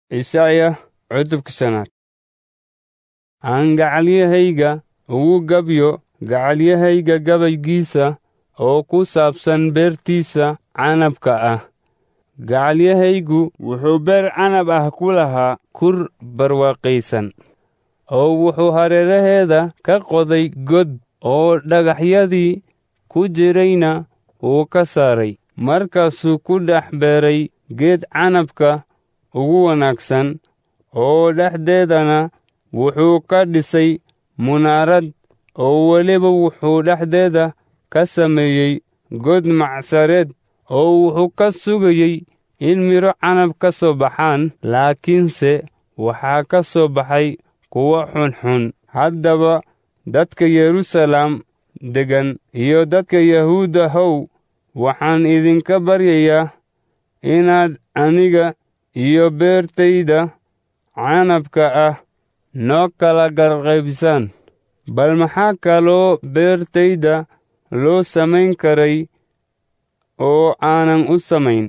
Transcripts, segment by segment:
Ishaya cutubka shanaad aan gacalyahayga ugu gabyo gacalyahayga gabaygiisa oo ku saabsan beertiisa canabka ah gacalyahaygu wuxuu beer canab ah ku lahaa kur barwaaqaysan oo wuxuu hareeraheeda ka qoday god oo dhagaxyadii ku jirayna wuu ka saaray markaasuu ku dhex beeray geed canabka ugu wanaagsan oo dhexdeedana wuxuu ka dhisay munaarad oo weliba wuxuu dhexdeeda ka sameeyey god macsareed oo wuxuu ka sugayey in midho canab ka soo baxaan laakiinse waxaa ka soo baxay kuwo xunxun haddaba dadka yeruusaalem deggan iyo dadka yahuudda how waxaan idinka baryayaa inaad aniga iyo beertayda canabka ah noo kala garqaybisaan bal maxaa kaloo beertayda loo samayn karay oo aanan u samayn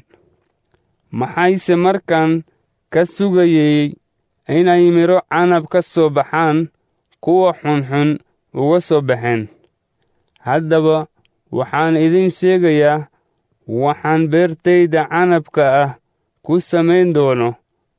maxayse markaan ka sugayey inay midho canab ka soo baxaan kuwa xunxun uga soo baxeen haddaba waxaan idin sheegayaa waxaan beertayda canabka ah ku samayn doono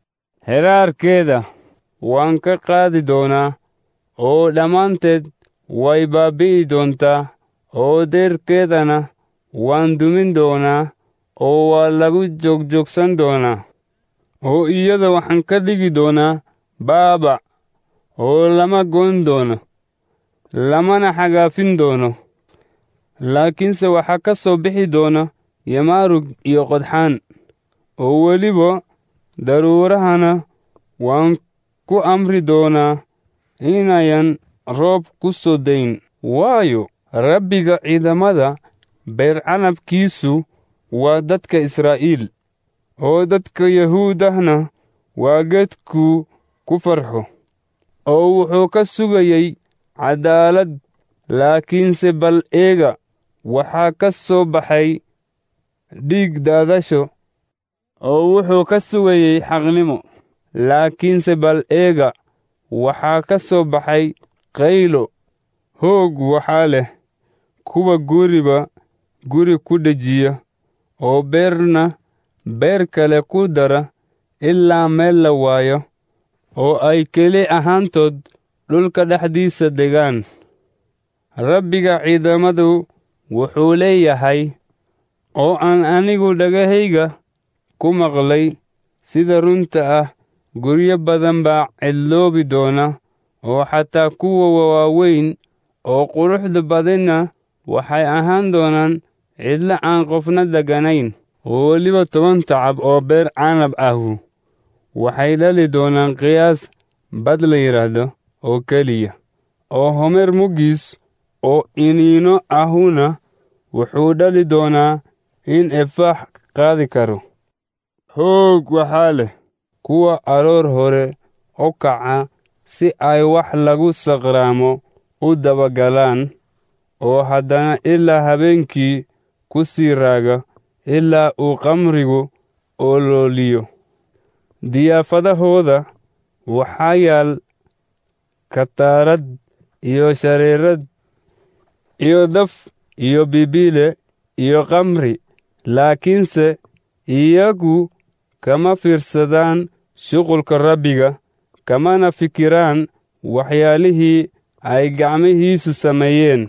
heraarkeeda waan ka qaadi doonaa oo dhammaanteed way baabbi'i doontaa oo deerkeedana waan dumin doonaa oo waa lagu joogjoogsan doonaa oo iyada waxaan ka dhigi doonaa baaba oo lama goyn doono lamana xagaafin doono laakiinse waxaa ka soo bixi doona yamaarug iyo qodxaan oo weliba daruurahana waan ku amri doonaa inayan roob ku soo dayn waayo rabbiga ciidamada beer canabkiisu waa dadka israa'iil oo dadka yahuudahna waa geedkuu ku farxo oo wuxuu ka sugayey caddaalad laakiinse bal eega waxaa ka soo baxay dhiig daadasho oo wuxuu ka sugayey xaqnimo laakiinse bal eega waxaa ka soo baxay qaylo hoog waxaa leh kuwa guriba guri ku dhejiya oo beerna beer kale ku dara ilaa meel la waayo oo ay keli ahaantood dhulka dhexdiisa degaan rabbiga ciidamadu wuxuu leeyahay oo aan anigu dhagahayga ku maqlay sida runta ah guryo badan baa cidloobi doona oo xataa kuwa waaweyn oo quruxda badanna waxay ahaan doonaan cidlo aan qofna deganayn oo weliba toban tacab oo beer canab ahu waxay dhali doonaan qiyaas bad la yidhaahdo oo keliya oo homer muggiis oo iniino ahuna wuxuu dhali doonaa in efaax qaadi karo hoog waxaa leh kuwa aroor hore u kaca si ay wax lagu saqraamo u dabagalaan oo haddana ilaa habeenkii ku sii raaga ilaa uu qamrigu olooliyo diyaafadahooda waxaa yaal kataarad iyo shareerad iyo daf iyo bibiile iyo qamri laakiinse iyagu kama fiirsadaan shuqulka rabbiga kamana fikiraan waxyaalihii ay gacmihiisu sameeyeen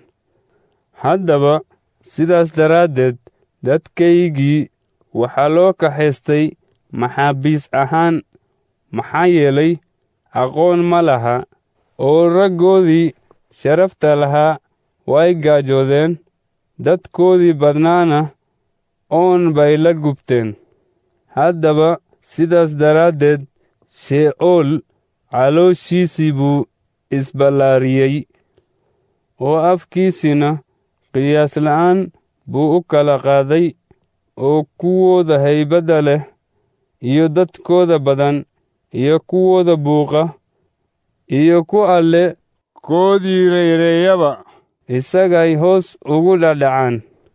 haddaba sidaas daraaddeed dadkaygii waxaa loo kaxaystay maxaabiis ahaan maxaa yeelay aqoon ma laha oo raggoodii sharafta lahaa way gaajoodeen dadkoodii badnaana oon bay la gubteen haddaba sidaas daraaddeed shee'ool calooshiisii buu isballaariyey oo afkiisina qiyaas la'aan buu u kala qaaday oo kuwooda haybadda leh iyo dadkooda badan iyo kuwooda buuqa iyo ku alle koodii reyreeyaba isagay hoos ugu dhadhacaan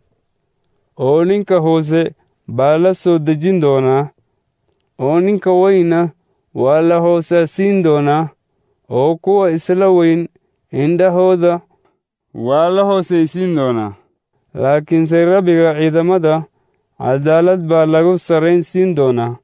oo ninka hoose baa la soo dejin doonaa oo ninka weyna waa la hoosaasiin doonaa oo kuwa isla weyn indhahooda waa la hoosaysiin doonaa laakiinse rabbiga ciidamada cadaalad baa lagu sarraynsiin doonaa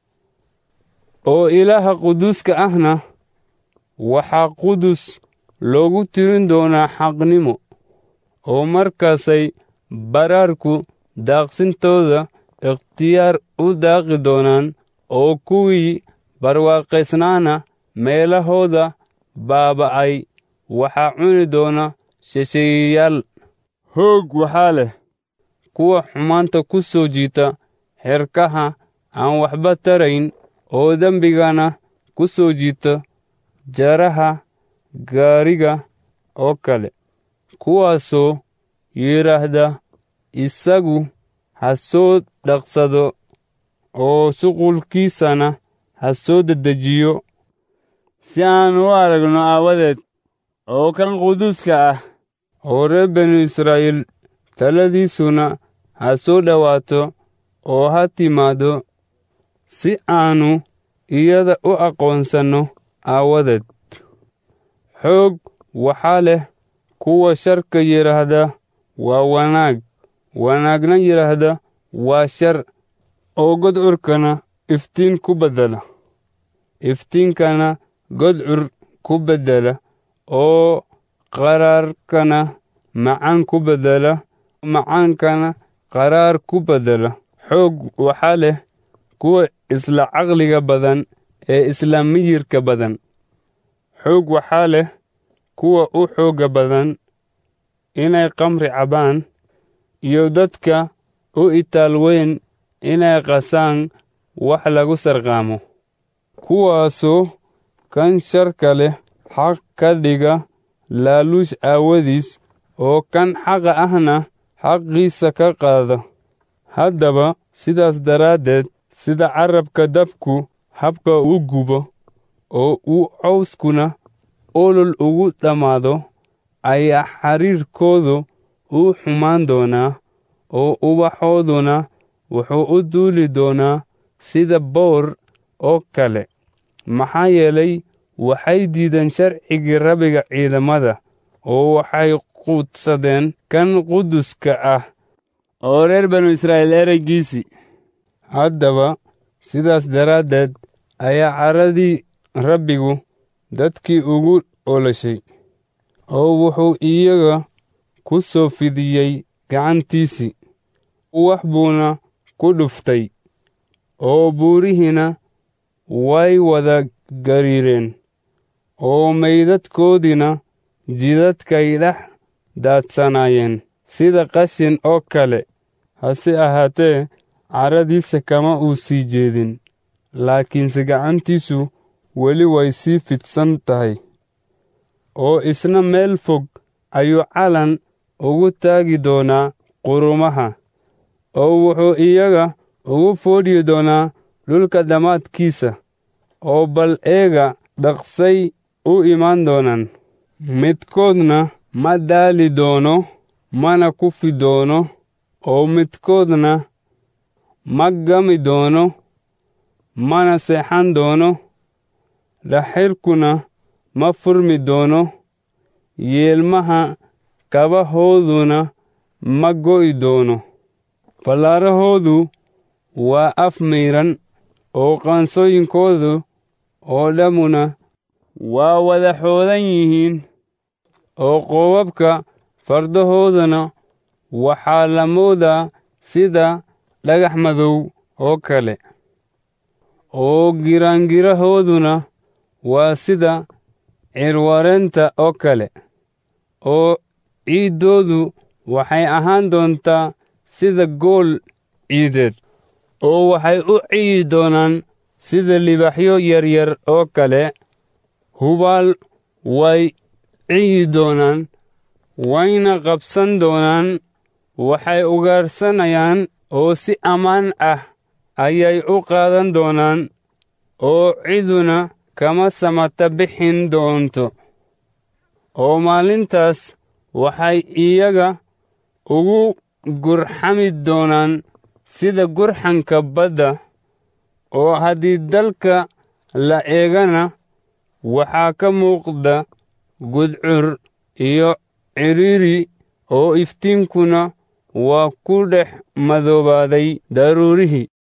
oo ilaaha quduuska ahna waxaa qudus loogu tirin doonaa xaqnimo oo markaasay baraarku daaqsintooda ikhtiyaar u daaqi doonaan oo kuwii barwaaqaysnaana meelahooda baaba'ay waxaa cuni doona shisheeyayaal hoog waxaa leh kuwa xumaanta ku soo jiita xerkaha aan waxba tarayn oo dembigana ku soo jiita jaraha gaariga oo kale kuwaasoo yidhaahda isagu ha soo dhaqsado oo shuqulkiisana ha soo dedejiyo si aan u aragno aawadeed oo kan quduuska ah oo reer binu israa'iil taladiisuna ha soo dhowaato oo ha timaaddo si aannu iyada u aqoonsanno aawadeed xoog waxaa leh kuwa sharka yidhaahda waa wanaag wanaagna yidhaahda waa shar oo godcurkana iftiin ku beddela iftiinkana godcur ku beddela oo qaraarkana macaan ku beddela macaankana qaraar ku beddela xoog waxaa leh kuwa isla caqliga badan ee isla miyirka badan xoog waxaa leh kuwa u xoogga badan inay kamri cabaan iyo dadka u itaal weyn inay qasaan wax lagu sarqaamo kuwaasoo kan sharka leh xaq ka dhiga laaluush aawadiis oo kan xaqa ahna xaqiisa ka qaada haddaba sidaas daraaddeed sida carabka dabku habka u gubo oo uu cawskuna olol ugu dhammaado ayaa xariirkoodu u xumaan doonaa oo ubaxooduna wuxuu u duuli doonaa sida boor oo kale maxaa yeelay waxay diideen sharcigii rabbiga ciidamada oo waxay quudsadeen kan quduska ah oo reer banu israa'iil ereygiisii haddaba sidaas daraaddeed ayaa caradii rabbigu dadkii ugu olashay oo wuxuu iyaga ku soo fidiyey gacantiisii wax buuna ku dhuftay oo buurihiina way wada gariireen oo maydadkoodiina jidadkay dhex daadsanaayeen sida qashin oo kale hase ahaatee caradiisa kama uu sii jeedin laakiinse gacantiisu weli way sii fidsan tahay oo isna meel fog ayuu calan ugu taagi doonaa qurumaha oo wuxuu iyaga ugu foodhi doonaa dhulka dhammaadkiisa oo bal eega dhaqsay u imaan doonaan midkoodna ma daali doono mana kufi doono oo midkoodna ma gami doono mana seexan doono dhaxirkuna ma furmi doono yeelmaha kabahooduna ma go'i doono fallaarahoodu waa af mayran oo qaansooyinkoodu oo dhammuna waa wada xoodan yihiin oo qoobabka fardahooduna waxaa la moodaa sida dhagax madow oo kale oo giraangirahooduna waa sida cirwareenta oo kale oo ciiddoodu waxay ahaan doontaa sida gool ciideed oo waxay u ciyi doonaan sida libaxyo yaryar oo kale hubaal way ciyi doonaan wayna qabsan doonaan waxay ugaarsanayaan oo si ammaan ah ayay u qaadan doonaan oo ciduna kama samata bixin doonto oo maalintaas waxay iyaga ugu gurxami doonaan sida gurxanka badda oo haddii dalka la eegana waxaa ka muuqda gudcur iyo cidhiiri oo iftiinkuna waa ku dhex madoobaaday daruurihii